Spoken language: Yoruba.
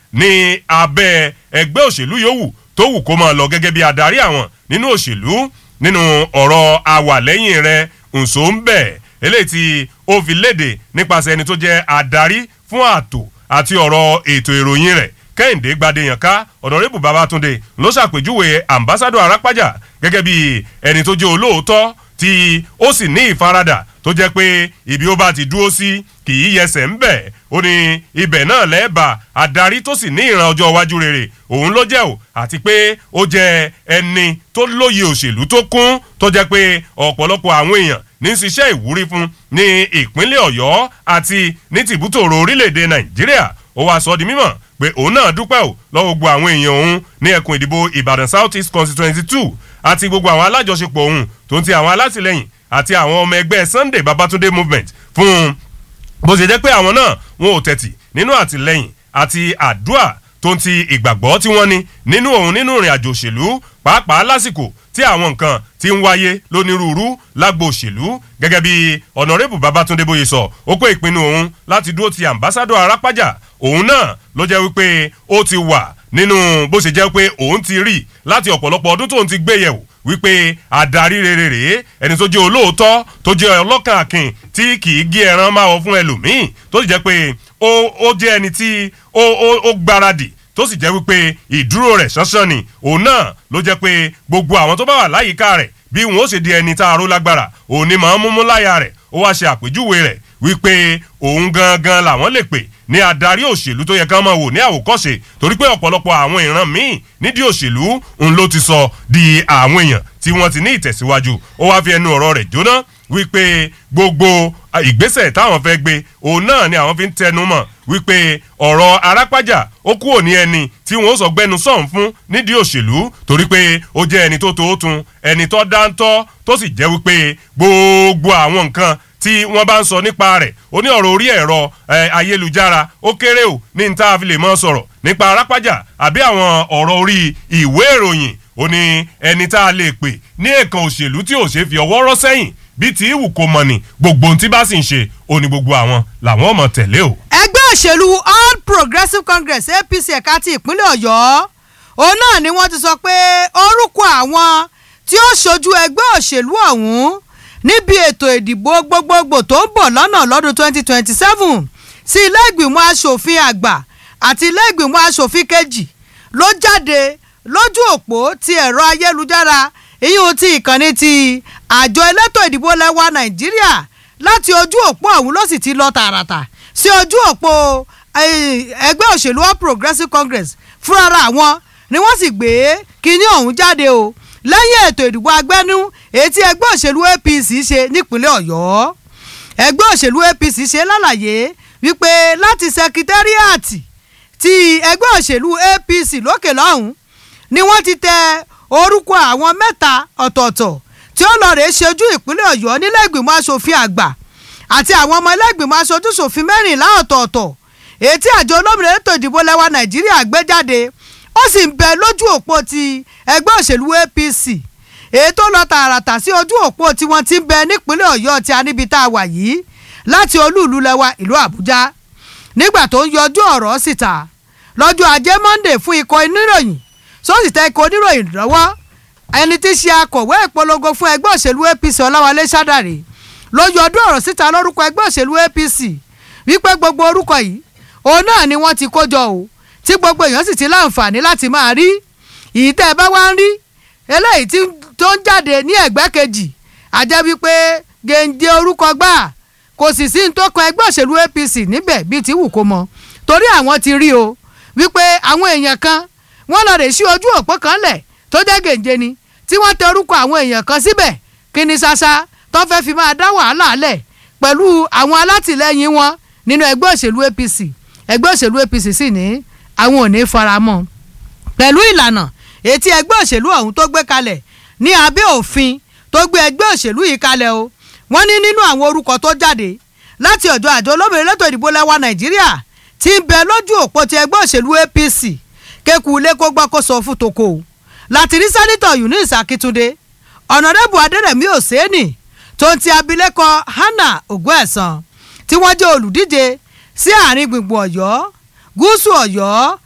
ní abẹ́ ẹgbẹ́ òṣèlú yòówù tó wù kó máa lọ gẹ́gẹ́ bí adarí àwọn nínú òṣèlú nínú ọ̀rọ̀ àwàlẹ́yìn rẹ̀ ǹso ń bẹ̀ eléyìí tí ó fi léde nípasẹ̀ ẹni tó jẹ́ adarí fún ààtò àti ọ̀rọ̀ ètò ìròyìn rẹ̀ kẹ́hìndé gbadeyanká ọ̀nàrẹ́bù babatunde ló ṣàpèjúwe ambassadọ arápájà gẹ́gẹ́ bí ẹni tó jẹ́ olóòótọ́ tí ó sì ní ìfaradà tó jẹ́ pé ibi ó bá ti dúró sí kì í yẹsẹ̀ ń bẹ̀ ó ní ibẹ̀ náà lẹ́ẹ̀bà adarí tó sì ní ìran ọjọ́ iwájú rere òun ló jẹ́ o àti pé ó jẹ́ ẹni tó lóye òṣèlú tó kún tó jẹ́ pé ọ̀pọ̀lọpọ̀ àwọn èèyàn ní ṣiṣẹ́ ìwúrí fún ní ìpínlẹ̀ ọ̀yọ́ àti ní tìbútòrò orílẹ̀-èdè nàìjíríà ó wàá sọ di mímọ̀ pé òun náà dúpẹ́ ò lọ́wọ́ gbogbo àwọn èèyàn òun ní ẹkùn ìdìbò ìbàdàn south east constituency two àti gbogbo àwọn alájọṣepọ̀ òun tó ń ti àwọn alátìlẹyìn àti àwọn ọmọ ẹgbẹ́ sunday babatunde movement fún bó ṣe jẹ́ pé àwọn náà wọn ò tẹ̀tì nínú àtìlẹyìn àti àdúà tó ń ti ìgbàgbọ́ tí wọ́n ní nínú òun nínú ìrìn àjò òṣèlú pàápàá lásìkò tí àwọn nǹkan ti ń wáyé lónírúurú lágbo òṣèlú gẹ́gẹ́ bí ọ̀nàrẹ́bù babatunde bóyè sọ ó pé ìpinnu òun láti dúró ti ambassadọ arápájà òun náà ló jẹ́ wípé ó ti wà nínú bó ṣe jẹ́ pé òun ti rí láti ọ̀pọ̀lọpọ̀ ọdún tóun ti gbé yẹ̀wò wípé adarí rere rèé ẹni tó jẹ́ olóòótọ́ tó jẹ́ ọlọ́kàn akin tí kì í gé ẹran máa wọ fún ẹlòmíì tó sì jẹ́ pé ó jẹ́ ẹni tí ó gbáradì tó sì jẹ́ wípé ìdúró rẹ̀ ṣánṣán ni òun náà ló jẹ́ pé gbogbo àwọn tó bá wà láyìíká rẹ̀ bí wọn ó ṣe di ẹni tá a ró lágbára òun ni màá múmú láyà rẹ̀ ó wá ṣe àpèjúwe rẹ̀ wípé òun gangan làwọn lè pè ní adarí òṣèlú tó yẹ ká máa wò ní àwòkọ́ṣe torí pé ọ̀pọ̀lọpọ̀ àwọn ìran míì nídìí òṣèlú ń ló ti sọ di àwọn èèyàn tí wọ́n ti ní ìtẹ̀síwájú ó wáá fi ẹnu ọ̀rọ̀ rẹ̀ jóná wípé gbogbo ìgbésẹ̀ táwọn fẹ́ gbé òun náà ni àwọn fi ń tẹnu mọ̀ wípé ọ̀rọ̀ arápájà ó kúrò ní ẹni tí wọ́n sọ gbẹnu sọ̀n fún nídìí òṣèlú torí pé ó jẹ́ ẹni tó tóótun ẹni tó dáńtọ́ tó sì jẹ́ wípé gbogbo àwọn nǹkan tí wọ́n bá ń sọ nípa rẹ̀ ó ní ọ̀rọ̀ orí ẹ̀rọ ayélujára ó kéré o ní níta fi lè mọ́ sọ̀rọ̀ nípa arápájà àbí àwọn ọ̀rọ̀ orí ìwé ìròyìn ó ní ẹni tá a lè pè ní èèkàn òṣèlú tí ò ṣe fi ọwọ́ rọ́ sẹ́yìn bí tí ìwù kò mọ̀ ní gbogbo ohun tí bá sì ń ṣe ó ní gbogbo àwọn làwọn ọmọ tẹ̀lé o. ẹgbẹ́ òṣèlú all progressives congress apc ẹ̀ka ti ìpínlẹ̀ ọ̀yọ́ òun náà ni wọ́n ti sọ pé orúkọ àwọn tí ó ṣojú ẹgbẹ́ òṣèlú ọ̀hún níbi ètò ìdìbò gbogbogbò tó ń bọ̀ lọ́nà lọ́dún 2027 sí ilé ìgbìmọ̀ asòfin àgbà àti ilé ìgbìmọ̀ asòfin kejì ló jáde lójú òpó ti ẹ̀rọ ayélujára ìyún ti ìkànnì ti àjọ elétò ìdìbò lẹ́wà nàìjíríà láti ojú òpó ọ̀hún ló sì ti lọ tààràtà sí ojú òpó ẹgbẹ́ òṣèlú all progressives congress fúnra wọn ni wọ́n sì gbé kinní ọ̀hún jáde o lẹ́yìn ètò ìdìbò agbẹ́nú èyí tí ẹgbẹ́ òṣèlú apc ṣe nípínlẹ̀ ọ̀yọ́ ẹgbẹ́ òṣèlú apc ṣe lálàyé wípé láti sẹkítẹ́rìàtì ti ẹgbẹ́ òṣèlú apc lókè lọ́hùn ni wọ́n ti tẹ orúkọ àwọn mẹ́ta ọ̀tọ̀ọ̀tọ̀ tí ó lọ rèé ṣojú ìpínlẹ̀ ọ̀yọ́ nílẹ̀ ìgbìmọ̀ asòfin àgbà àti àwọn ọmọ ilé ìgbìmọ̀ aṣojú ṣòfin mẹ́rìnlá ọ̀tọ̀ọ̀tọ̀ èyí tí àjọ olómìnira ètò ìdìbò lẹ́wà nàìjíríà gbé jáde ó sì ń bẹ lójú òpó ti ẹgbẹ́ òṣèlú apc èyí tó lọ tààràtà sí ojú òpó tí wọ́n ti ń bẹ nípínlẹ̀ ọ̀yọ́ tí a níbi tá a wà yìí láti olúùlú lẹ́wà ìlú àbújá nígbà tó ń yọjú ọ̀rọ̀ síta lọ́jọ́ ajé monde fún ikọ̀ oníròyìn sósì tẹ ikọ̀ oníròyìn lọ́wọ́ ẹni tí í ṣe akọ̀wé ìpolongo fún ẹgbẹ́ òṣèlú apc ọláwálé sádàrè ló yọjú ọ̀rọ̀ síta lórúkọ ẹgbẹ́ òṣèlú apc wípé gbogbo orúkọ yìí òun náà ni wọ́n ti kó jọ o tí gbogbo èèyàn sì ti láǹfààní láti máa rí ìyí tẹ́ ẹ bá wá ń rí eléyìí tí tó ń jáde ní ẹ̀gbẹ́ kejì àjẹ́ wípé gèǹde orúkọ gbà kò sì sí ní tó kan ẹgbẹ́ òṣèlú apc níbẹ̀ bíi ti wù kó mọ torí àwọn ti rí o wípé àwọn èèyàn kan wọ́n lọ rè sí ojú òpó kan lẹ̀ tó jẹ́ gèǹde ni tí wọ́n tẹ orúkọ àwọn èèyàn kan síbẹ̀ kí ni ṣaṣa tó fẹ́ fi máa dá wàhálà lẹ̀ pẹ̀lú àwọn alátìlẹyìn wọn nínú ẹgbẹ́ òṣèlú apc ẹgbẹ́ òṣèlú apc sì ní àwọn ò ní faramọ́ pẹ̀lú ìlànà ètí ẹgbẹ́ òṣèlú ọ̀hún tó gbé kalẹ̀ ní abẹ́ òfin tó gbé ẹgbẹ́ òṣèlú yìí kalẹ̀ o wọ́n ní nínú àwọn orúkọ tó jáde láti ọ̀dọ̀ àjọ olómìnira lẹ́tọ̀ ìdìbò lẹ́wà nàìjíríà ti ń bẹ lójú òpó ti ẹgbẹ́ òṣèlú apc kéku ilé kó gbọ́ kó sọ fún toko o láti rí sẹ́nitọ̀ eunice akíntúndé ọ̀nàdẹ́bù adẹ́rẹ̀mí òsèénì tó ń ti abilékọ hannah ògùn tí wọ́n jẹ́ olùdíje sí àárín gbùngbùn ọ̀yọ́ gúúsù ọ̀yọ́